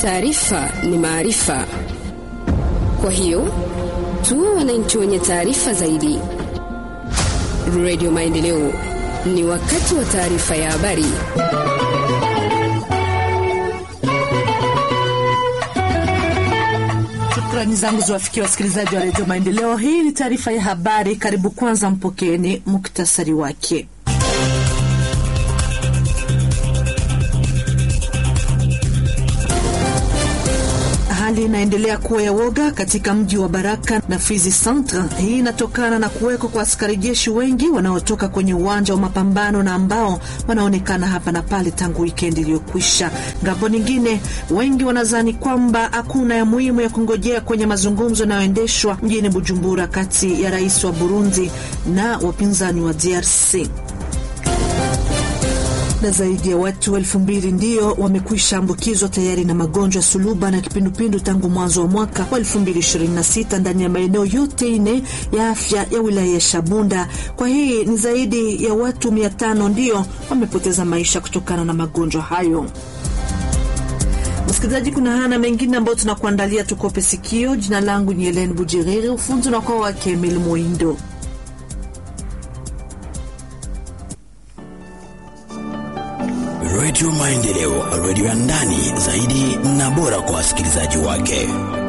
Taarifa ni maarifa, kwa hiyo tuwe wananchi wenye taarifa zaidi. Radio Maendeleo, ni wakati wa taarifa ya habari. Shukrani zangu ziwafikia wasikilizaji wa redio Maendeleo. Hii ni taarifa ya habari. Karibu kwanza, mpokeeni muktasari wake. Hali inaendelea kuwa ya woga katika mji wa Baraka na Fizi Centre. Hii inatokana na kuwekwa kwa askari jeshi wengi wanaotoka kwenye uwanja wa mapambano na ambao wanaonekana hapa na pale tangu wikendi iliyokwisha. Ngambo nyingine, wengi wanadhani kwamba hakuna ya muhimu ya kungojea kwenye mazungumzo yanayoendeshwa mjini Bujumbura kati ya rais wa Burundi na wapinzani wa DRC na zaidi ya watu elfu mbili ndio wamekwisha ambukizwa tayari na magonjwa ya suluba na kipindupindu tangu mwanzo wa mwaka wa 2026 ndani ya maeneo yote ine ya afya ya wilaya ya Shabunda. Kwa hii ni zaidi ya watu mia tano ndio wamepoteza maisha kutokana na magonjwa hayo. Msikilizaji, kuna hana mengine ambayo tunakuandalia, tukope sikio. Jina langu ni Helen Bujiriri, ufunzi unakuwa wake Emil Moindo. Redio Maendeleo, redio ya ndani zaidi na bora kwa wasikilizaji wake.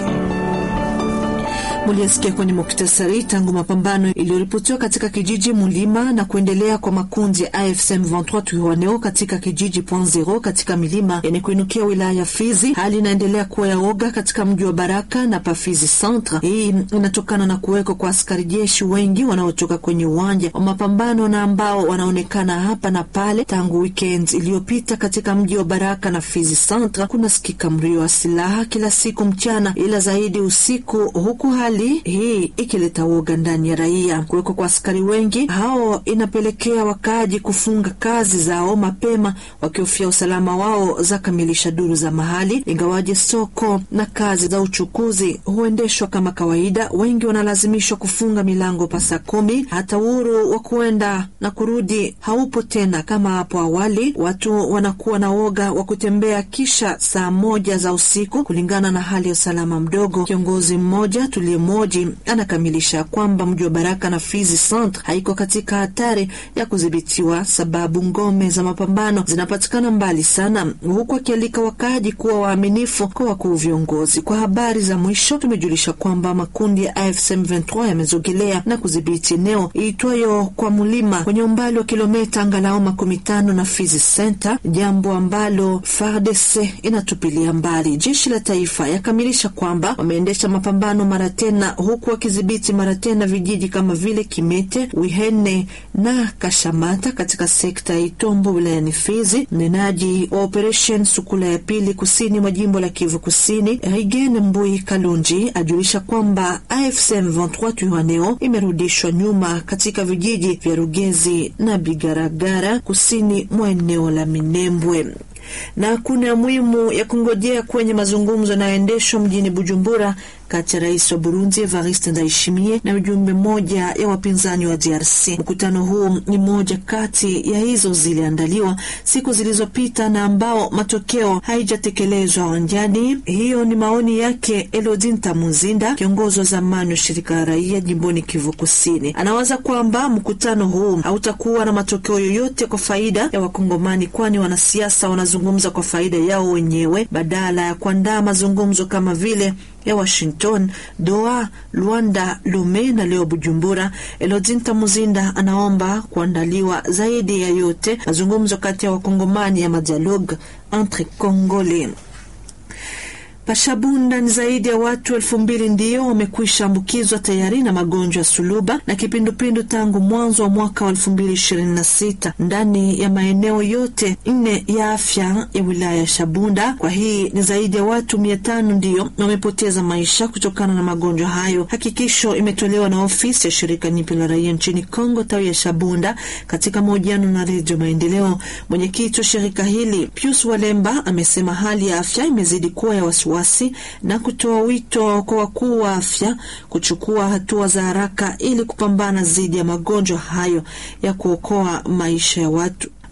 Muliasikia kwenye muktasari tangu mapambano iliyoripotiwa katika kijiji Mulima na kuendelea kwa makundi ya AFC M23 Twirwaneho katika kijiji Point Zero katika milima yenye kuinukia wilaya ya Fizi. Hali inaendelea kuwa ya oga katika mji wa Baraka na Pafizi Centre. Hii inatokana na kuwekwa kwa askari jeshi wengi wanaotoka kwenye uwanja wa mapambano na ambao wanaonekana hapa na pale tangu weekend iliyopita. Katika mji wa Baraka na Fizi Centre kuna sikika mlio wa silaha kila siku mchana, ila zaidi usiku, huku hali hii ikileta woga ndani ya raia. Kuwekwa kwa askari wengi hao inapelekea wakaaji kufunga kazi zao mapema, wakihofia usalama wao, za kamilisha duru za mahali. Ingawaje soko na kazi za uchukuzi huendeshwa kama kawaida, wengi wanalazimishwa kufunga milango pa saa kumi. Hata uhuru wa kuenda na kurudi haupo tena kama hapo awali. Watu wanakuwa na woga wa kutembea kisha saa moja za usiku, kulingana na hali ya usalama mdogo. Kiongozi mmoja tulie moji anakamilisha kwamba mji wa Baraka na Fizi Centre haiko katika hatari ya kudhibitiwa, sababu ngome za mapambano zinapatikana mbali sana, huku akialika wakaaji kuwa waaminifu kwa wakuu viongozi. Kwa habari za mwisho, tumejulisha kwamba makundi ya AFC M23 yamezogelea na kudhibiti eneo iitwayo kwa Mulima kwenye umbali wa kilomita angalau makumi tano na Fizi Center, jambo ambalo FARDC inatupilia mbali. Jeshi la taifa yakamilisha kwamba wameendesha mapambano mara tena huku wakidhibiti mara tena vijiji kama vile Kimete, Wihene na Kashamata katika sekta ya Itombo wilayani Fizi. Mnenaji wa operation Sukula ya pili kusini mwa jimbo la Kivu Kusini, Rigen Mbui Kalunji ajulisha kwamba AFC M23 Twirwaneho imerudishwa nyuma katika vijiji vya Rugezi na Bigaragara kusini mwa eneo la Minembwe na kuna muhimu ya kungojea kwenye mazungumzo yanayoendeshwa mjini Bujumbura kati ya rais wa Burundi Evariste Ndayishimiye na ujumbe mmoja ya wapinzani wa DRC. Mkutano huu ni moja kati ya hizo ziliandaliwa siku zilizopita na ambao matokeo haijatekelezwa wanjani. Hiyo ni maoni yake Elodin Tamuzinda, kiongozi wa zamani wa shirika la raia jimboni Kivu Kusini. Anawaza kwamba mkutano huu hautakuwa na matokeo yoyote kwa faida ya Wakongomani, kwani wanasiasa wanazungumza kwa faida yao wenyewe badala ya kuandaa mazungumzo kama vile ya Washington, Doha, Luanda, Lome na leo Bujumbura. Elodinta Muzinda anaomba kuandaliwa zaidi ya yote mazungumzo kati ya wakongomani ya madialogue entre Congolais. Pashabunda ni zaidi ya watu elfu mbili ndio wamekwisha ambukizwa tayari na magonjwa ya suluba na kipindupindu tangu mwanzo wa mwaka wa elfu mbili ishirini na sita ndani ya maeneo yote nne ya afya ya wilaya ya Shabunda. Kwa hii ni zaidi ya watu mia tano ndio wamepoteza maisha kutokana na magonjwa hayo. Hakikisho imetolewa na ofisi ya shirika nipya la raia nchini Kongo tawi ya Shabunda katika mahojiano na Redio Maendeleo. Mwenyekiti wa shirika hili Pius Walemba amesema hali ya afya imezidi kuwa ya wasiwasi na kutoa wito kwa wakuu wa afya kuchukua hatua za haraka ili kupambana dhidi ya magonjwa hayo ya kuokoa maisha ya watu.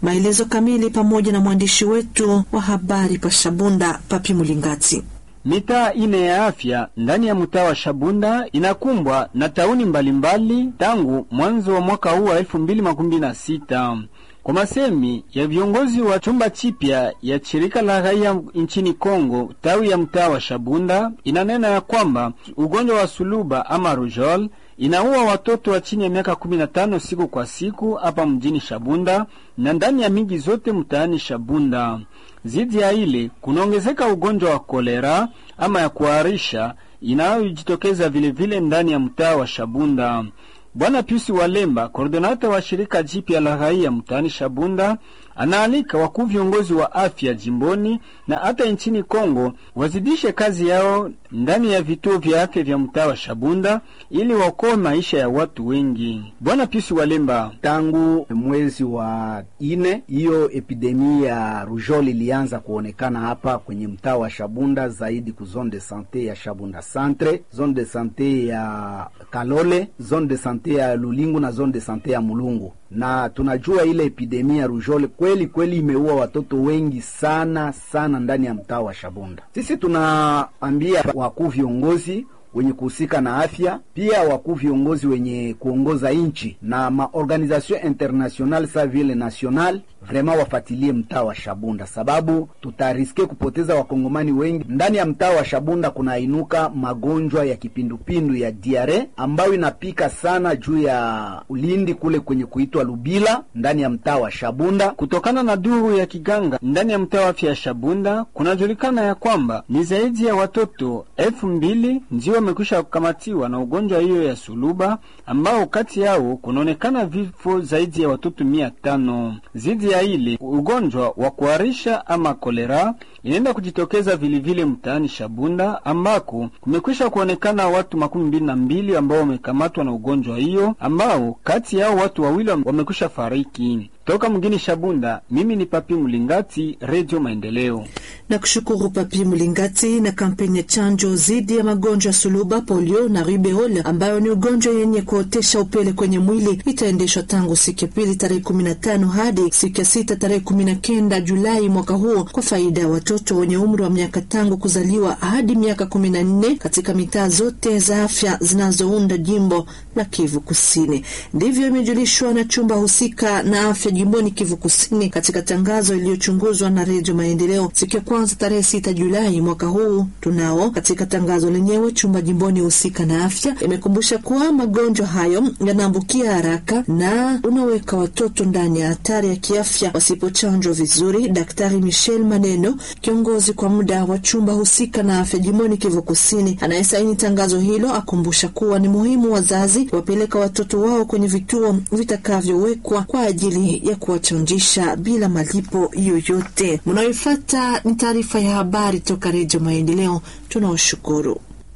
Maelezo kamili pamoja na mwandishi wetu wa habari pa Shabunda, Papi Mulingati. Mitaa ine ya afya ndani ya mtaa wa Shabunda inakumbwa na tauni mbalimbali tangu mwanzo wa mwaka huu wa elfu mbili makumi na sita. Kwa masemi ya viongozi wa chumba chipya ya shirika la raia nchini Kongo tawi ya mtaa wa Shabunda, inanena ya kwamba ugonjwa wa suluba ama rujol inaua watoto wa chini ya miaka 15 siku kwa siku hapa mjini Shabunda na ndani ya miji zote mtaani Shabunda. Zidi ya ile kunaongezeka ugonjwa wa kolera ama ya kuharisha inayojitokeza vilevile ndani ya mtaa wa Shabunda. Bwana Piusi Walemba, koordinata wa shirika jipya la raia mtaani Shabunda, anaalika wakuu viongozi wa afya jimboni na hata nchini Kongo wazidishe kazi yao ndani ya vituo vya afya vya mtaa wa Shabunda ili waokoe maisha ya watu wengi. Bwana Piusi Walemba: tangu mwezi wa ine hiyo epidemia ya rujol ilianza kuonekana hapa kwenye mtaa wa Shabunda, zaidi ku zone de sante ya Shabunda centre, zone de sante ya Kalole, zone de sante ya Lulingu na zone de sante ya Mulungu na tunajua ile epidemia ya rujole kweli kweli imeua watoto wengi sana sana ndani ya mtaa wa Shabunda. Sisi tunaambia wakuu viongozi wenye kuhusika na afya, pia wakuu viongozi wenye kuongoza nchi na maorganisation international sa vile national vrema wafatilie mtaa wa Shabunda, sababu tutariske kupoteza wakongomani wengi ndani ya mtaa wa Shabunda. Kunainuka magonjwa ya kipindupindu ya diare ambayo inapika sana juu ya ulindi kule kwenye kuitwa Lubila ndani ya mtaa wa Shabunda. Kutokana na duru ya kiganga ndani ya mtaa wa afya ya Shabunda, kunajulikana ya kwamba ni zaidi ya watoto elfu mbili ndio wamekwisha kukamatiwa na ugonjwa hiyo ya suluba, ambao kati yao kunaonekana vifo zaidi ya watoto mia tano zidi ya ile ugonjwa wa kuharisha ama kolera inaenda kujitokeza vilivile mtaani Shabunda ambako kumekwisha kuonekana watu makumi mbili na mbili ambao wamekamatwa na ugonjwa hiyo, ambao kati yao watu wawili wamekwisha fariki. Toka mgini Shabunda, mimi ni Papi Mulingati, Radio Maendeleo. Na kushukuru Papi Mulingati. Na kampeni ya chanjo dhidi ya magonjwa ya suluba, polio na rubeola ambayo ni ugonjwa yenye kuotesha upele kwenye mwili itaendeshwa tangu siku ya pili tarehe 15 hadi siku ya sita tarehe 19 Julai mwaka huo kwa faida ya watoto wenye umri wa miaka tangu kuzaliwa hadi miaka 14 katika mitaa zote za afya zinazounda jimbo la Kivu Kusini. Ndivyo imejulishwa na chumba husika na afya jimboni Kivu Kusini katika tangazo iliyochunguzwa na Redio Maendeleo siku ya kwanza tarehe sita Julai mwaka huu. Tunao katika tangazo lenyewe, chumba jimboni husika na afya imekumbusha kuwa magonjwa hayo yanaambukia haraka na unaweka watoto ndani ya hatari ya kiafya wasipochanjwa vizuri. Daktari Michel Maneno, kiongozi kwa muda wa chumba husika na afya jimboni Kivu Kusini, anayesaini tangazo hilo, akumbusha kuwa ni muhimu wazazi wapeleka watoto wao kwenye vituo vitakavyowekwa kwa ajili ya kuwachanjisha bila malipo yoyote. Mnayoifata ni taarifa ya habari toka Redio Maendeleo. Tunawashukuru.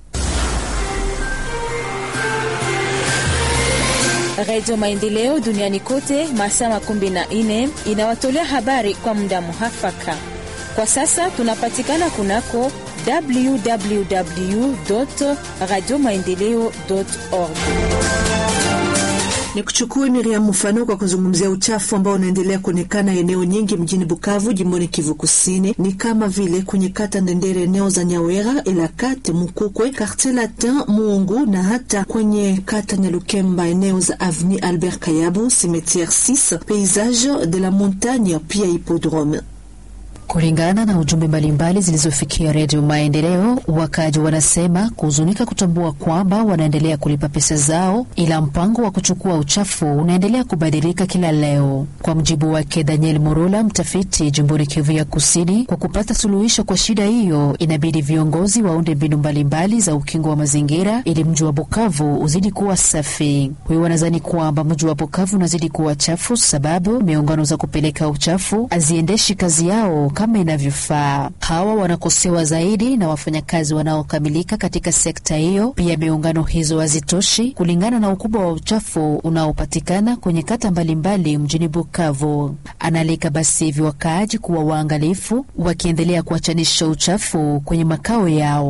Redio Maendeleo duniani kote masaa makumi na nne inawatolea habari kwa muda muhafaka. Kwa sasa tunapatikana kunako www radio maendeleo org Ni kuchukua Miriam mfano kwa kuzungumzia uchafu ambao unaendelea kuonekana eneo nyingi mjini Bukavu, jimboni Kivu Kusini, ni kama vile kwenye kata Ndendere, eneo za Nyawera, Elakate, Mukukwe, Quartier Latin, Muungu na hata kwenye kata Nyalukemba, eneo za Avenue Albert Kayabu, Cimetiere 6, Paysage de la Montagne, pia Hippodrome. Kulingana na ujumbe mbalimbali zilizofikia Redio Maendeleo, wakaji wanasema kuhuzunika kutambua kwamba wanaendelea kulipa pesa zao, ila mpango wa kuchukua uchafu unaendelea kubadilika kila leo. Kwa mjibu wake Daniel Murula, mtafiti jimboni Kivu ya Kusini, kwa kupata suluhisho kwa shida hiyo, inabidi viongozi waunde mbinu mbalimbali za ukingo wa mazingira ili mji wa Bukavu uzidi kuwa safi. Huyo wanazani kwamba mji wa Bukavu unazidi kuwa chafu sababu miungano za kupeleka uchafu haziendeshi kazi yao kama inavyofaa. Hawa wanakosewa zaidi na wafanyakazi wanaokamilika katika sekta hiyo. Pia miungano hizo hazitoshi kulingana na ukubwa wa uchafu unaopatikana kwenye kata mbalimbali mjini Bukavu. Analika basi hivi wakaaji kuwa waangalifu, wakiendelea kuachanisha uchafu kwenye makao yao.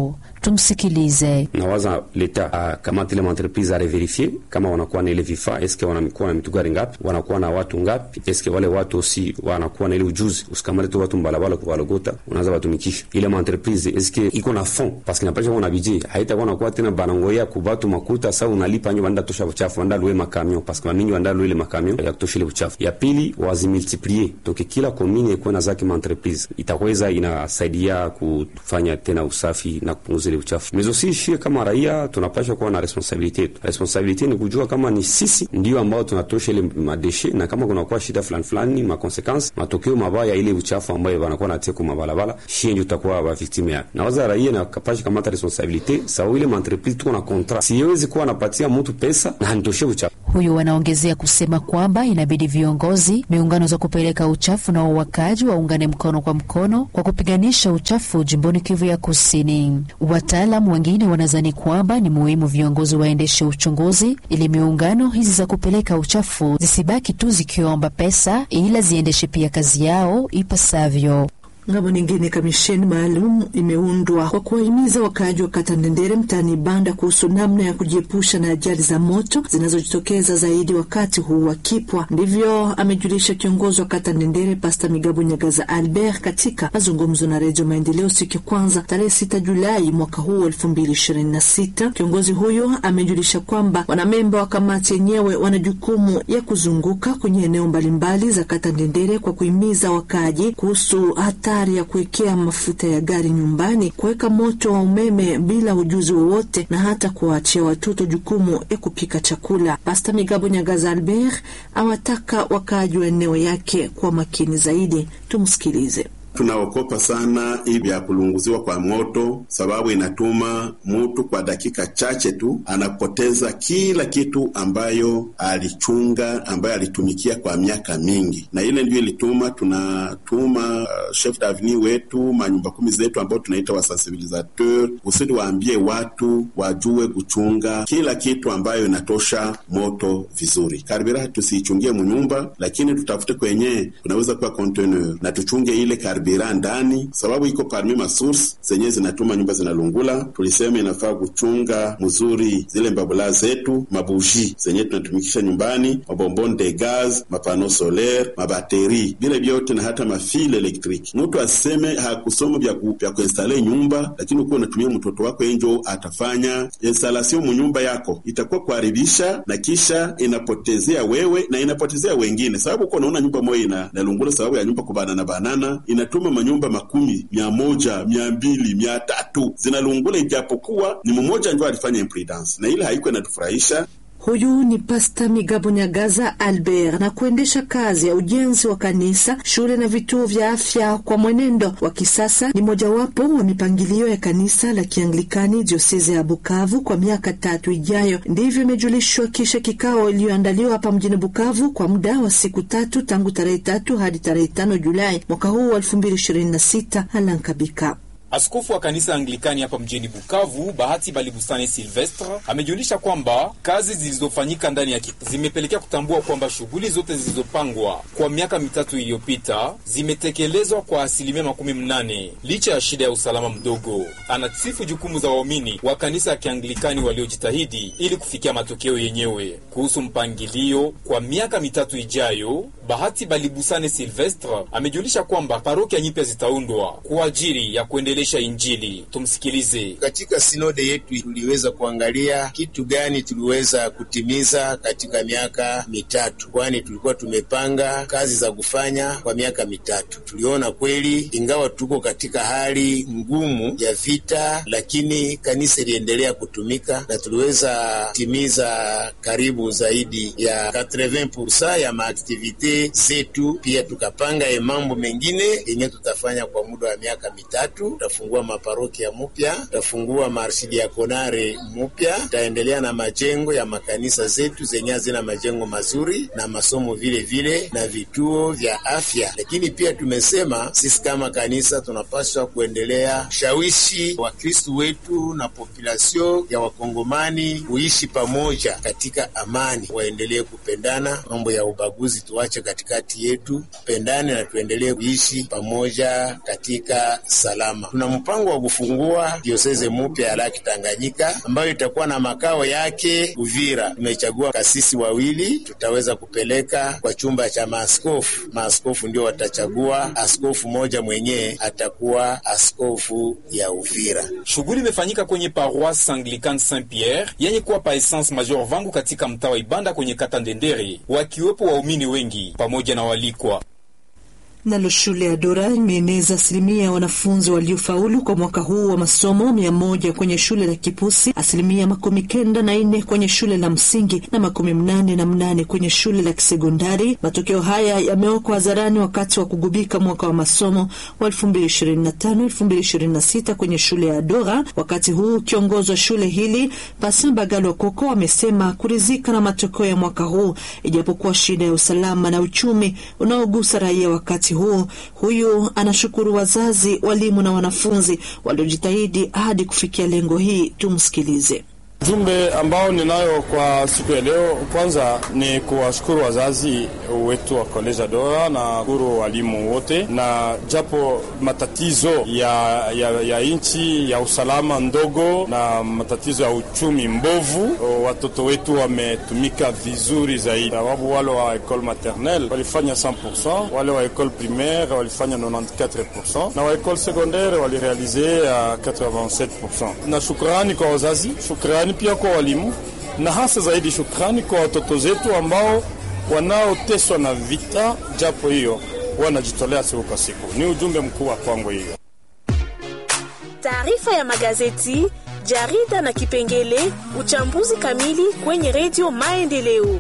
Tumsikilize. nawaza leta akamata ile maentreprise areverifie kama wanakuwa na ile vifaa, eske wanakuwa na mitugari ngapi, wanakuwa na watu ngapi, eske wale watu si wanakuwa na ile ujuzi. Usikamate tu watu mbalabala kuvalogota, unaanza watumikisha ile maentreprise, eske iko na fond parce que napasha kuwa na budget, haitakuwa nakuwa tena banangoya kubatu makuta sa unalipa nyo banda tosha uchafu banda luwe makamion parce que bamingi banda luwe ile makamion ya kutosha ile uchafu. Ya pili wazimultiplie toke kila komini ikuwe na zake maentreprise, itakweza inasaidia kufanya tena usafi na kupunguza ile uchafu mezo si shie kama raia tunapasha kuwa na responsabilite yetu. Responsabilite ni kujua kama ni sisi ndio ambao tunatosha ile madeshe, na kama kunakuwa shida fulani fulani, makonsekansi matokeo mabaya ile uchafu ambayo wanakuwa natia kwa mabalabala, shie ndio tutakuwa ba victime yake. Na waza raia na kapasha kamata responsabilite sawa, ile entreprise tuko na contrat, siwezi kuwa napatia mtu pesa na hanitoshe uchafu. Huyu wanaongezea kusema kwamba inabidi viongozi, miungano za kupeleka uchafu na wawakaji waungane mkono kwa mkono kwa kupiganisha uchafu jimboni Kivu ya Kusini. Wataalamu wengine wanazani kwamba ni muhimu viongozi waendeshe uchunguzi ili miungano hizi za kupeleka uchafu zisibaki tu zikiomba pesa, ila ziendeshe pia kazi yao ipasavyo. Ngambo nyingine, kamisheni maalum imeundwa kwa kuwahimiza wakaaji wa kata Ndendere mtaani Banda kuhusu namna ya kujiepusha na ajali za moto zinazojitokeza zaidi wakati huu wa kipwa. Ndivyo amejulisha kiongozi wa kata Ndendere Pasta Migabo Nyagaza Albert katika mazungumzo na Redio Maendeleo siku ya kwanza tarehe 6 Julai mwaka huu 2026. Kiongozi huyo amejulisha kwamba wanamemba wa kamati yenyewe wana jukumu ya kuzunguka kwenye eneo mbalimbali za kata Ndendere kwa kuhimiza wakaaji kuhusu hata ya kuwekea mafuta ya gari nyumbani, kuweka moto wa umeme bila ujuzi wowote, na hata kuwaachia watoto jukumu ya kupika chakula. Pasta Migabo Nyagaza Albert awataka wakaaji wa eneo yake kuwa makini zaidi. Tumsikilize. Tunaokopa sana hivi ya kulunguziwa kwa moto, sababu inatuma mutu kwa dakika chache tu anapoteza kila kitu ambayo alichunga, ambayo alitumikia kwa miaka mingi, na ile ndio ilituma tunatuma uh, chef davni wetu manyumba kumi zetu ambao tunaita wasensibilisateur, kusudi waambie watu wajue kuchunga kila kitu ambayo inatosha moto vizuri. Karibira tusiichungie munyumba, lakini tutafute kwenye kunaweza kuwa conteneur na tuchunge ile karibira bira ndani, sababu iko parmi masource zenye zinatuma nyumba zinalungula. Tulisema inafaa kuchunga mzuri zile mbabula zetu, mabuji zenye tunatumikisha nyumbani, mabombon de gaz, mapano solaire, mabateri, vile vyote na hata mafile elektriki. Mtu aseme hakusoma vya ku, vya kuinstale nyumba, lakini uko unatumia mtoto wako enjo atafanya installation mu nyumba yako, itakuwa kuharibisha na kisha inapotezea wewe na inapotezea wengine, sababu uko unaona nyumba moja ina nalungula sababu ya nyumba kubanana banana ina tuma manyumba makumi mia moja mia mbili mia tatu zinalungula, ijapokuwa ni mmoja ndio alifanya imprudence, na ile haiko inatufurahisha. Huyu ni Pasta Migabo Nyagaza Albert. Na kuendesha kazi ya ujenzi wa kanisa, shule na vituo vya afya kwa mwenendo wa kisasa ni mojawapo wa mipangilio ya kanisa la Kianglikani dioseze ya Bukavu kwa miaka tatu ijayo. Ndivyo imejulishwa kisha kikao iliyoandaliwa hapa mjini Bukavu kwa muda wa siku tatu tangu tarehe tatu hadi tarehe tano Julai mwaka huu wa elfu mbili ishirini na sita. Alankabika Askofu wa kanisa Anglikani hapa mjini Bukavu, Bahati Balibusane Silvestre, amejulisha kwamba kazi zilizofanyika ndani ya kit zimepelekea kutambua kwamba shughuli zote zilizopangwa kwa miaka mitatu iliyopita zimetekelezwa kwa asilimia makumi mnane licha ya shida ya usalama mdogo. Anasifu jukumu za waumini wa kanisa ya Kianglikani waliojitahidi ili kufikia matokeo yenyewe. Kuhusu mpangilio kwa miaka mitatu ijayo, Bahati Balibusane Silvestre amejulisha kwamba parokia nyipya zitaundwa kwa ajili ya kuendelea Injili. Tumsikilize. Katika sinode yetu tuliweza kuangalia kitu gani tuliweza kutimiza katika miaka mitatu, kwani tulikuwa tumepanga kazi za kufanya kwa miaka mitatu. Tuliona kweli, ingawa tuko katika hali ngumu ya vita, lakini kanisa iliendelea kutumika na tuliweza timiza karibu zaidi ya 80% ya maaktivite zetu. Pia tukapanga ye mambo mengine yenye tutafanya kwa muda wa miaka mitatu tutafungua maparokia mupya, tutafungua maarsidiakonare mupya, tutaendelea na majengo ya makanisa zetu zenye hazina majengo mazuri na masomo vile vile na vituo vya afya. Lakini pia tumesema sisi kama kanisa tunapaswa kuendelea shawishi Wakristu wetu na populasio ya Wakongomani kuishi pamoja katika amani, waendelee kupendana. Mambo ya ubaguzi tuache katikati yetu, tupendane na tuendelee kuishi pamoja katika salama. Tuna mpango wa kufungua dioseze mupya ya Laki Tanganyika ambayo itakuwa na makao yake Uvira. Tumechagua kasisi wawili, tutaweza kupeleka kwa chumba cha maaskofu. Maaskofu ndio watachagua askofu moja mwenyewe atakuwa askofu ya Uvira. Shughuli imefanyika kwenye paroisse Anglicane Saint Pierre yenye kuwa pa Essence Major Vangu katika mtaa wa Ibanda kwenye kata Ndendere, wakiwepo waumini wengi pamoja na walikwa. Nalo shule ya Dora imeeneza asilimia ya wanafunzi waliofaulu kwa mwaka huu wa masomo mia moja kwenye shule la Kipusi, asilimia makumi kenda na nne kwenye shule la msingi na makumi mnane na mnane kwenye shule la kisekondari. Matokeo haya yamewekwa hadharani wakati wa kugubika mwaka wa masomo wa 2025 2026 kwenye shule ya Dora. Wakati huu kiongozi wa shule hili Pasin Bagalo Koko amesema kuridhika na matokeo ya mwaka huu, ijapokuwa shida ya usalama na uchumi unaogusa raia wakati huu. Huyu anashukuru wazazi, walimu na wanafunzi waliojitahidi hadi kufikia lengo hii. Tumsikilize. Jumbe ambao ninayo kwa siku ya leo, kwanza ni kuwashukuru wazazi wetu wa koleja Dora na shukuru walimu wote, na japo matatizo ya, ya, ya nchi ya usalama ndogo na matatizo ya uchumi mbovu, watoto wetu wametumika vizuri zaidi, sababu wale wa ekole maternelle walifanya 100%, wale wa ekole primaire walifanya 94% na wa ekole secondaire walirealize 87%. Na shukrani kwa wazazi, shukrani pia kwa walimu na hasa zaidi shukrani kwa watoto zetu ambao wanaoteswa na vita, japo hiyo wanajitolea siku kwa siku. Ni ujumbe mkuu wa kwangu hiyo. Taarifa ya magazeti, jarida na kipengele uchambuzi kamili kwenye redio Maendeleo.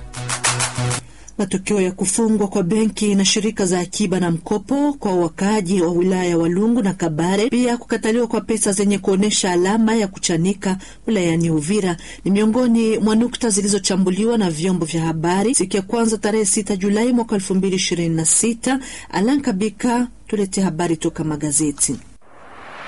Matokeo ya kufungwa kwa benki na shirika za akiba na mkopo kwa wakaaji wa wilaya ya Walungu na Kabare, pia kukataliwa kwa pesa zenye kuonyesha alama ya kuchanika wilayani Uvira ni miongoni mwa nukta zilizochambuliwa na vyombo vya habari siku ya kwanza tarehe 6 Julai mwaka 2026. Alan Kabika, tulete habari toka magazeti.